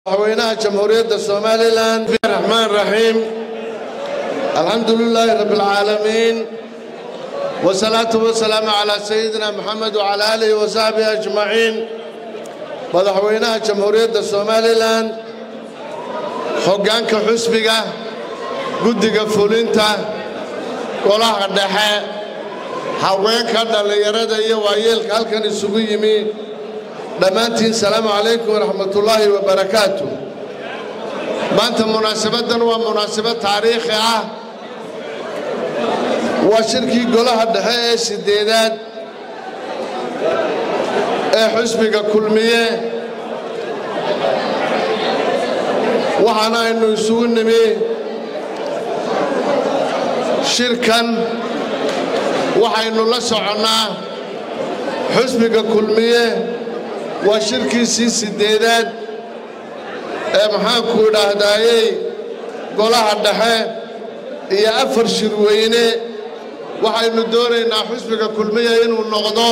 madaxweynaha jamhuuriyadda somalilan raxmaan raxiim alxamdu lilaahi rabbi alcaalamiin wasalaatu wasalaamu calaa sayidina moxamed wacalaa aalihi wasaxbihi ajmaciin madaxweynaha jamhuuriyadda somalilan hoggaanka xusbiga guddiga fulinta golaha dhexe haweenka dhallinyarada iyo waayeelka halkan isugu yimi dhammaantiin salaamu calaykum waraxmatullaahi wabarakaatu maanta munaasabaddan waa munaasabad taariikhi ah waa shirkii golaha dhexe ee siddeedaad ee xusbiga kulmiye waxaana aynu isugu nimi shirkan waxaynu la soconnaa xusbiga kulmiye waa shirkiisii siddeedaad ee maxaanku idhaahdaayey golaha dhexe iyo afar shirweyne waxaynu doonaynaa xusbiga kulmiya inuu noqdo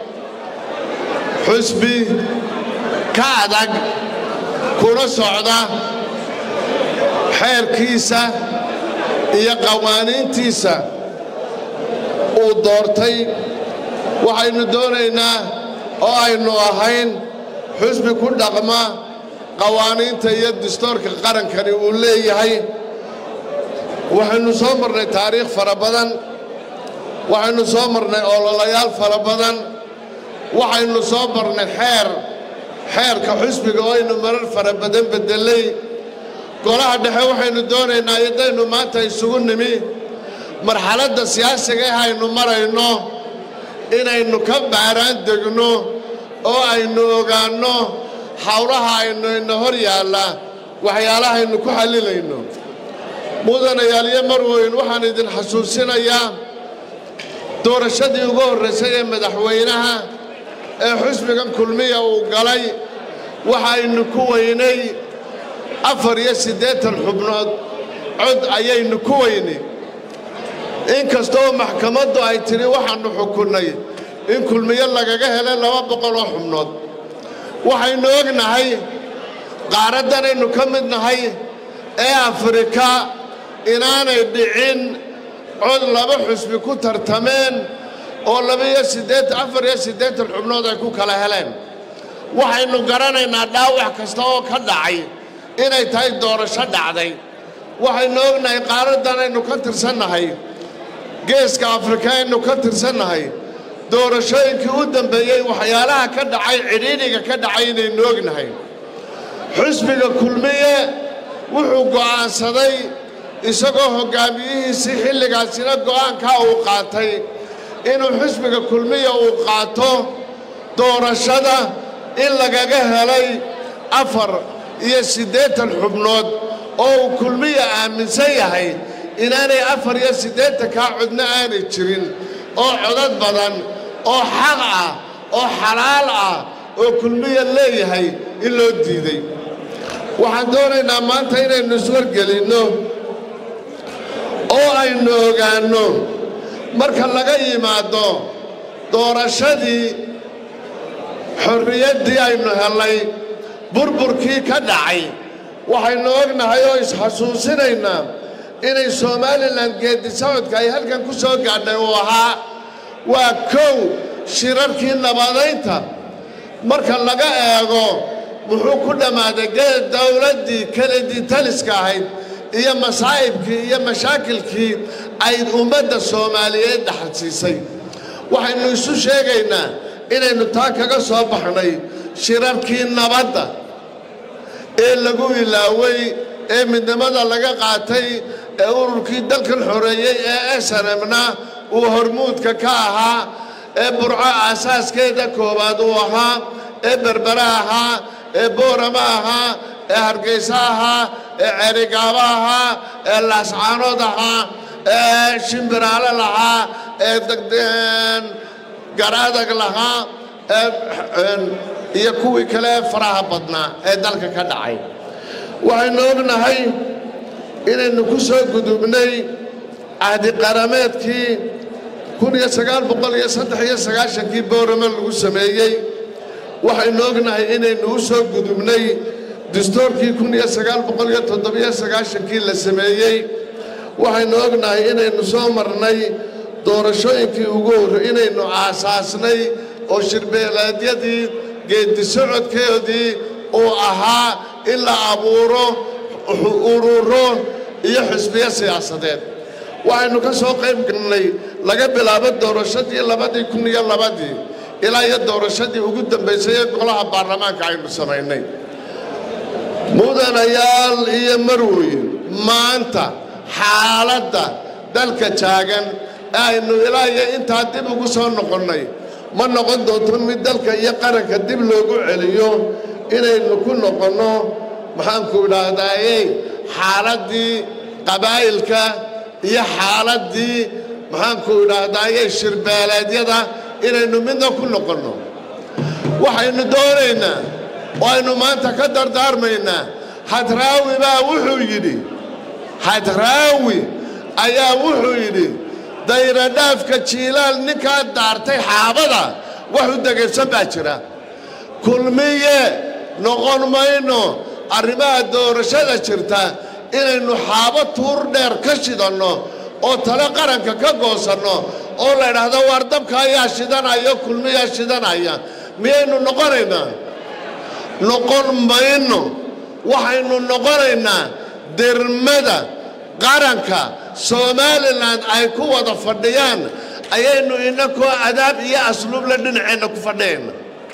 xusbi ka adag kuna socda xeerkiisa iyo qawaaniintiisa uu doortay waxaynu doonaynaa oo aynu ahayn xusbi ku dhaqma qawaaniinta iyo dastoorka qarankani uu leeyahay waxaynu soo marnay taariikh fara badan waxaynu soo marnay ololayaal fara badan waxaynu soo marnay xeer xeerka xusbiga oo aynu marar fara badan beddelay golaha dhexe waxaynu doonaynaa idaynu maanta isugu nimi marxaladda siyaasiga ah aynu marayno inaynu ka baaraan degno oo aynu ogaanno hawlaha aynu ina hor yaalla waxyaalahaynu ku xallilayno mudanayaal iyo marweyn waxaan idin xasuusinayaa doorashadii ugu horraysay ee madaxweynaha ee xusbigan kulmiya uu galay waxaynu ku weynay afar iyo siddeetan xubnood cod ayaynu ku weynay inkastoo maxkamaddu ay tidhi waxaannu xukunnay in kulmiyo lagaga helay laba boqol oo xubnood waxaynu ognahay qaaraddanaynu ka mid nahay ee afrika inaanay dhicin cod laba xusbi ku tartameen oo labaiyo siddeetan afar iyo siddeetan xubnood ay ku kala heleen waxaynu garanaynaa dhaawac kasta oo ka dhacay inay tahay doorasho dhacday waxaynu ognahay qaaraddanaynu ka tirsannahay geeska afrika aynu ka tirsannahay doorashooyinkii u dambeeyey waxyaalaha ka dhacay cidhiidhiga ka dhacay inaynu ognahay xusbiga kulmiye wuxuu go'aansaday isagoo hoggaamiyihiisii xilligaasina go'aankaa uu qaatay inuu xusbiga kulmiya uu qaato doorashada in lagaga helay afar iyo siddeetan xubnood oo uu kulmiya aaminsan yahay inaanay afar iyo siddeetankaa codna aanay jirin oo codad badan oo xaq ah oo xalaal ah oo kulmiya leeyahay in loo diiday waxaan doonaynaa maanta inaynu iswargelinno oo aynu ogaanno marka laga yimaado doorashadii xorriyaddii aynu hellay burburkii ka dhacay waxaynu ognahay oo isxasuusinaynaa inay somalilan geeddi socodka ay halkan ku soo gaadhay uu ahaa waa kow shirarkii nabadaynta marka laga eego muxuu ku dhammaaday geed dowladdii keledii taliska ahayd iyo masaa'ibkii iyo mashaakilkii ay ummadda soomaaliyeed dhaxalsiisay waxaynu isu sheegaynaa inaynu taa kaga soo baxnay shirarkii nabadda ee lagu ilaaway ee midnimada laga qaatay ee ururkii dalkan xoreeyey ee snmna uu hormuudka ka ahaa ee burco aasaaskeeda koowaad uu ahaa ee berbere ahaa ee boorama ahaa ee hargayso ahaa ee ceerigaabo ahaa ee laascaanood ahaa ee shimbiraale lahaa ee garaadag lahaa iyo kuwii kale ee faraha badnaa ee dalka ka dhacay waxaynu ognahay inaynu ku soo gudubnay cahdi qarameedkii kun iyo sagaal boqol iyo saddex iyo sagaashankii boorame lagu sameeyey waxaynu ognahay inaynu u soo gudubnay dastuurkii kun iyo sagaal boqol iyo toddobiyo sagaashankii la sameeyey waxaynu ognahay inaynu soo marnay doorashooyinkii ugu horrey inaynu aasaasnay oo shirbeeleedyadii geeddi socodkeedii uu ahaa in la abuuro ururo iyo xisbiyo siyaasadeed waxaynu ka soo qayb galnay laga bilaabo doorashadii labadii kun iyo labadii ilaa iyo doorashadii ugu dambaysay ee golaha baarlamaanka aynu samaynay mudanayaal iyo marweyn maanta xaaladda dalka taagan ee aynu ilaa iyo intaa dib ugu soo noqonnay ma noqon doonto mid dalka iyo qaranka dib loogu celiyo inaynu ku noqonno maxaanku idhaahdaaye xaaladdii qabaa'ilka iyo xaaladdii maxaanku idhaahdaaye shirbeeleedyada inaynu midna ku noqonno waxaynu doonaynaa oo aynu maanta ka dardaarmaynaa hadraawi baa wuxuu yidhi hadraawi ayaa wuxuu yidhi dayradhaafka jiilaal ninkaa daartay xaabada wax u degaysan baa jira kulmiye noqon mayno arrimaha doorashada jirta inaynu xaabo tuur dheer ka shidanno oo tale qaranka ka goosanno oo la idhaahdo waar dabka ayaa shidanaya kulmiyaa shidanaya miyaynu noqonaynaa noqon mayno waxaynu noqonaynaa dermada qaranka somalilan ay ku wada fadhiyaan ayaynu inakoo adaab iyo asluubla dhinaceenna ku fadhiyayna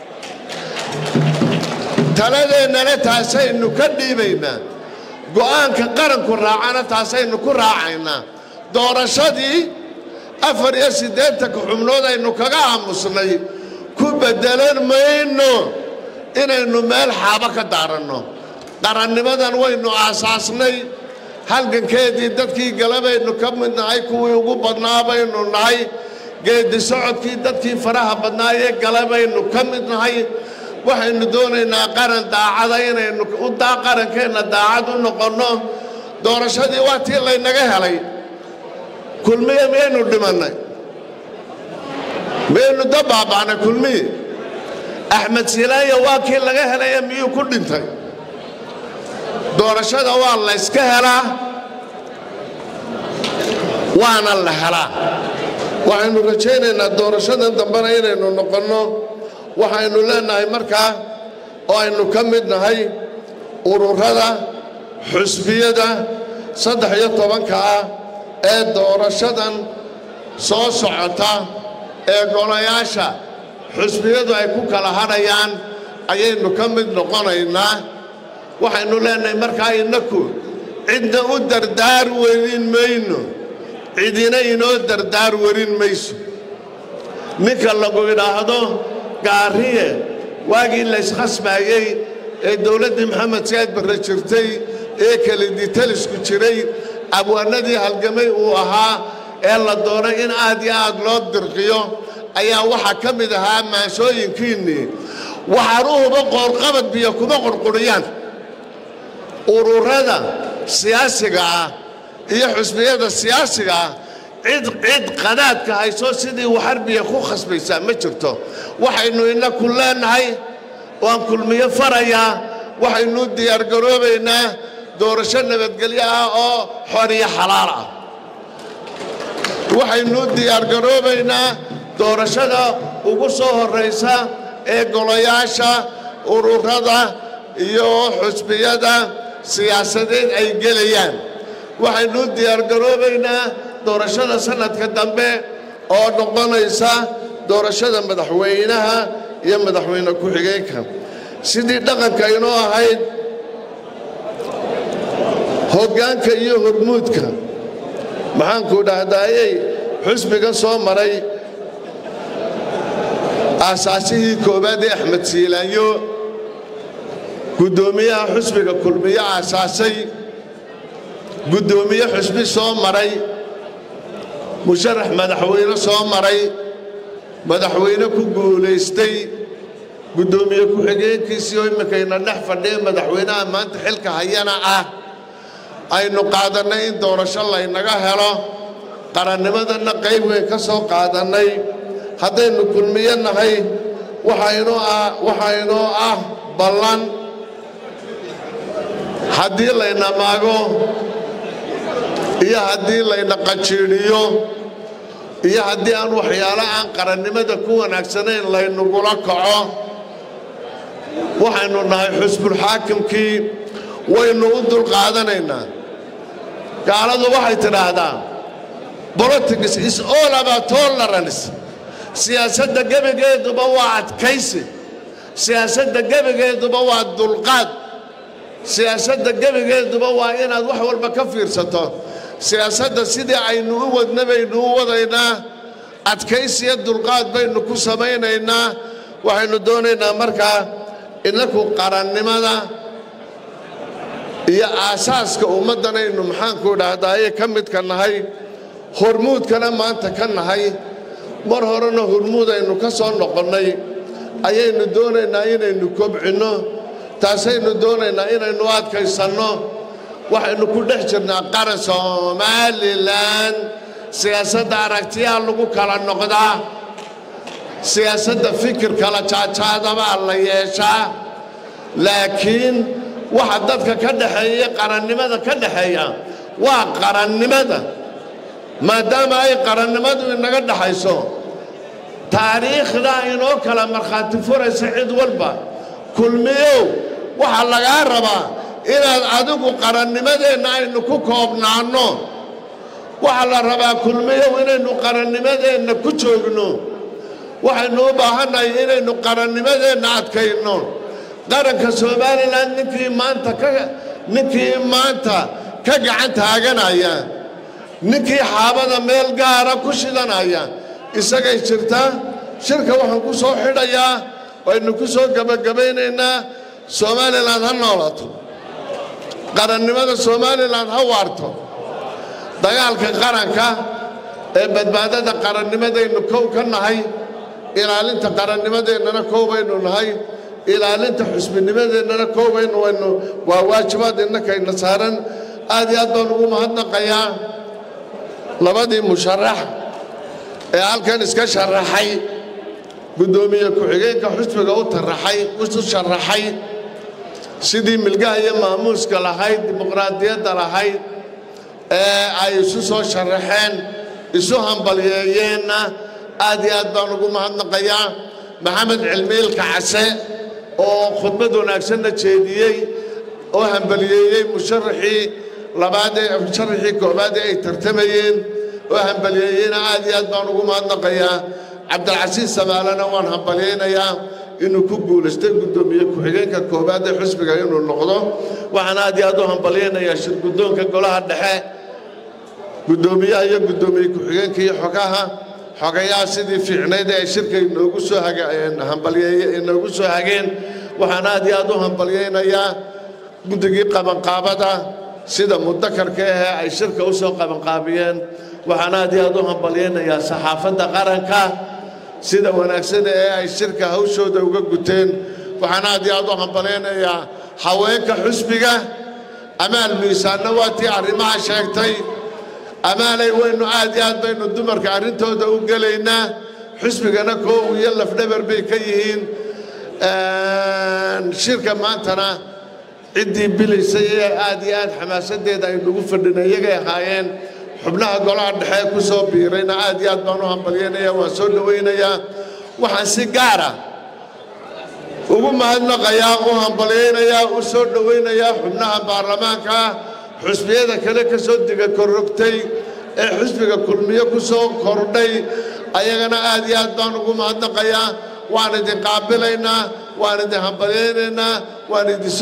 taladeennana taasaynu ka dhiibaynaa go'aanka qaranku raacana taasaynu ku raacaynaa doorashadii afar iyo siddeetanka xubnood aynu kaga aamusnay ku beddelan mayno inaynu meel xaabo ka daaranno qarannimadan waynu aasaasnay halgankeedii dadkii galabaynu ka mid nahay kuwii ugu badnaa baynu nahay geeddi socodkii dadkii faraha badnaayee galabaynu ka mid nahay waxaynu doonaynaa qaran daacada inaynu udaa qarankeenna daacad u noqonno doorashadii waa tii laynaga helay kulmiye miyaynu dhimannay miyaynu da baaba'nay kulmiye axmed silaanya waa kii laga helaya miyuu ku dhintay doorashada waa layska helaa waana la helaa waxaynu rajaynaynaa doorashadan dambena inaynu noqonno waxaynu leenahay markaa oo aynu ka mid nahay ururada xusbiyada saddex iyo tobanka ah ee doorashadan soo socota ee golayaasha xusbiyadu ay ku kala hadhayaan ayaynu ka mid noqonaynaa waxaynu leenahay markaa innaku cidna u dardaar werin mayno cidina inoo dardaar werin mayso ninka lagu idhaahdo gaariye waagii layskhasmaayey ee dowladdii maxamed saad barre jirtay ee keliditalisku jiray abwaanadii halgamay uu ahaa ee la doonay in aad iyo aad loo dirqiyo ayaa waxaa ka mid ahaa maansooyinkiinnii waxaanuhuba qoorqabad biyo kuma qurquriyaan ururada siyaasiga ah iyo xusbiyada siyaasiga ah cid cid qadaadka hayso sidii waxarbiya ku khasbaysaa ma jirto waxaynu inaku leenahay waan kulmiyo farayaa waxaynu diyaargaroobaynaa doorasho nabadgelyo ah oo xoriyo xalaal ah waxaynu diyaargaroobaynaa doorashada ugu soo horraysa ee golayaasha ururada iyo xusbiyada siyaasadeed ay gelayaan waxaynu diyaargaroobaynaa doorashada sanadka dambe oo noqonaysa doorashada madaxweynaha iyo madaxweyne ku-xigeenka sidii dhaqanka inoo ahayd hoggaanka iyo hormuudka maxaanku dhahdaayey xusbiga soo maray aasaasihii koowaad ee axmed siilaanyo guddoomiyaha xusbiga kulmiyo aasaasay guddoomiye xusbi soo maray musharax madaxweyne soo maray madaxweyne ku guulaystay guddoomiye ku-xigeenkiisii oo iminkayna dhex fadhiya madaxweynaha maanta xilka hayana ah aynu qaadannay in doorasho laynaga helo qarannimadanna qayb weyn ka soo qaadannay haddaynu kulmiyo nahay waxaynoo ah waxaa inoo ah ballan haddii layna maago iyo haddii layna qajiidhiyo iyo haddii aan waxyaalo aan qarannimada ku wanaagsanayn laynagula kaco waxaynu nahay xusbulxaakimkii waynu u dulqaadanaynaa gaaladu waxay tidhaahdaa politics is all about tolerance siyaasadda gebigeeduba waa adkaysi siyaasadda gebigeeduba waa dulqaad siyaasadda gebigeeduba waa inaad wax walba ka fiirsato siyaasadda sidii aynu u wadna baynu u wadaynaa adkaysiyo dulqaad baynu ku samaynaynaa waxaynu doonaynaa markaa inaku qarannimada iyo aasaaska ummaddanaynu maxaanku idhaahdaaye ka midka nahay hormuudkana maanta ka nahay mar horena hormuud aynu ka soo noqonnay ayaynu doonaynaa inaynu kobcinno taasaynu doonaynaa inaynu adkaysanno waxaynu ku dhex jirnaa qaran somalilan siyaasadda aragtiyaa lagu kala noqdaa siyaasadda fikir kala jaajaadabaa la yeeshaa laakiin waxa dadka ka dhexeeya qarannimada ka dhexeeya waa qarannimada maadaama ay qarannimadu inaga dhexayso taariikhda inoo kala markhaati furaysa cid walba kulmiyow waxaa lagaa rabaa inaad adigu qarannimadeenna aynu ku koobnaanno waxaa la rabaa kulmiyow inaynu qarannimadeenna ku joogno waxaynu u baahannahay inaynu qarannimadeenna adkayno qaranka somalilan ninkii maanta ka ninkii maanta ka gacan taaganaya ninkii xaabada meel gaara ku shidanaya isagay jirtaa shirka waxaan ku soo xidhayaa waynu ku soo gebagabaynaynaa somalilan ha noolato qarannimada somalilan ha waarto dagaalka qaranka ee badbaadada qarannimadaynu kow ka nahay ilaalinta qarannimadeennana kow baynu nahay ilaalinta xusbinimadeennana kow baynu waynu waa waajibaad innakayna saaran aad iyo aad baan ugu mahadnaqayaa labadii musharax ee halkan iska sharaxay guddoomiye ku-xigeenka xusbiga u taraxay u sharaxay sidii milgaha iyo maamuuska lahayd dimuqraadiyadda lahayd ee ay isu soo sharaxeen isu hambalyeeyeenna aad iyo aad baan ugu mahadnaqayaa maxamed cilmiilka case oo khudbad wanaagsanna jeediyey oo hambaliyeeyey musharaxii labaadee musharaxii koobaadee ay tartamayeen oo hambaliyeeyeyna aad iyo aad baan ugu mahadnaqayaa cabdilcasiis samaalena waan hambalyaynayaa inuu ku guulaystay guddoomiye ku-xigeenka koobaad ee xusbiga inuu noqdo waxaan aad iyo aad u hambalyaynayaa shirguddoonka golaha dhexe guddoomiyaha iyo guddoomiye ku-xigeenka iyo xogaha xogayaha sidii fiicnayd ee ay shirka inoogu soo hambalyeeye inoogu soo hageen waxaan aad iyo aad u hambalyaynayaa guddigii qabanqaabada sida mudakarka ahee ay shirka u soo qabanqaabiyeen waxaan aad iyo aad u hambalyaynayaa saxaafadda qaranka sida wanaagsan ee ay shirka hawshooda uga guteen waxaan aad iyo aad u hambalyaynayaa haweenka xusbiga amaal miisaanna waa tii arrimaha sheegtay amaalay waynu aad iyo aad baynu dumarka arrintooda u gelaynaa xusbigana koow iyo lafdhabar bay ka yihiin shirka maantana ciddii bilaysay ee aad iyo aad xamaasadeeda aynugu fadhina iyagay ahaayeen xubnaha golaha dhexe ku soo biirayna aad iyo aad baan u hambalyaynayaa waan soo dhowaynayaa waxaan si gaara ugu mahadnaqayaa u hambalyaynayaa u soo dhowaynayaa xubnaha baarlamaanka xusbiyada kale ka soo diga korrogtay ee xusbiga kulmiyo ku soo kordhay ayagana aad iyo aad baan ugu mahadnaqayaa waan idin qaabilaynaa waan idin hambalyaynaynaa waan idin